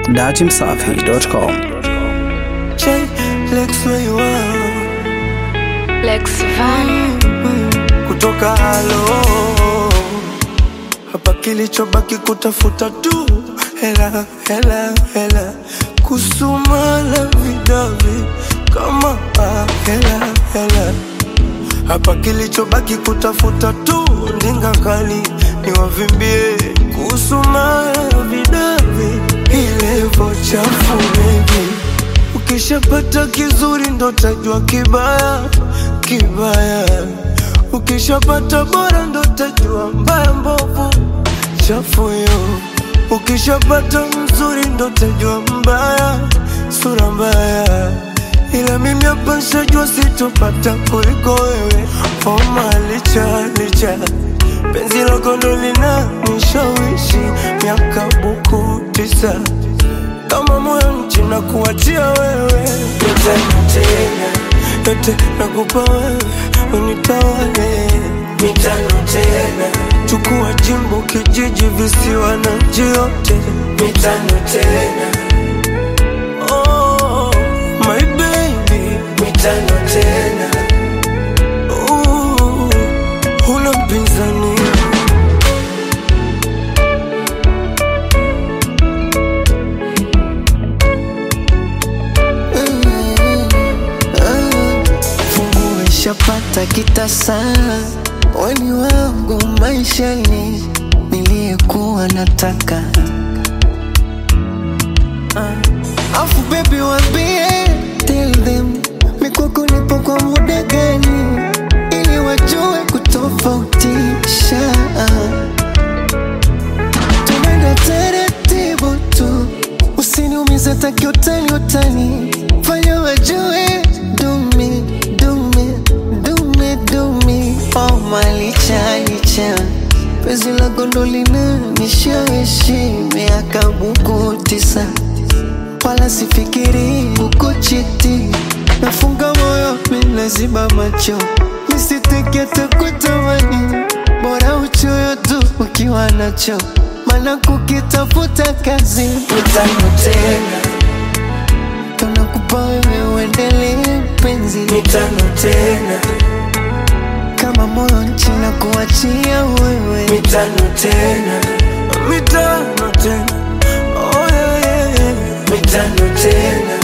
datimsafi.com. J, Lex where you are Lex Van kutoka halo hapa, kilichobaki kutafuta tu hela hela hela, kusuma la vidavi kama ah, hela hela hapa, kilichobaki kutafuta tu ndinga kali ni wavimbie kusuma la vidavi ilevo chafu baby Ukishapata kizuri ndo tajua kibaya kibaya, ukishapata bora ndo tajua mbaya mbovu chafu yo. Ukishapata mzuri ndo tajua mbaya sura mbaya, ila mimi hapa nshajua sitopata kuliko wewe. Homa licha licha penzi lako ndo lina nishawishi miaka buku tisa kama moyo nchi na kuachia wewe yote tena yote nakupa wewe unitawale mitano tena chukua jimbo kijiji visiwa na nchi yote mitano tena oh, my baby mitano tena uh, huna mpinzani Fungu ishapata kitasa, weni wangu maishani, niliyekuwa nataka Ah. Afu baby wambie, tell them mikwako nipo kwa muda gani, ili wajue kutofautisha. Tunaenda taratibu tu, usiniumize taki utani utani, fanya wajue dumi dumi dumi dumi. Oh malicha licha, penzi la gondolina nishawishi miaka buku tisa, wala sifikiri kukuchiti, nafunga moyo minaziba macho nisitekete kutamani, bora uchoyo tu ukiwa nacho, maana kukitafuta kazi utano tena tunakupa wewe uendelee penzi mitano tena kama moyo nchi na kuachia wewe mitano tena mitano tena oh, yeah, yeah, yeah. mitano tena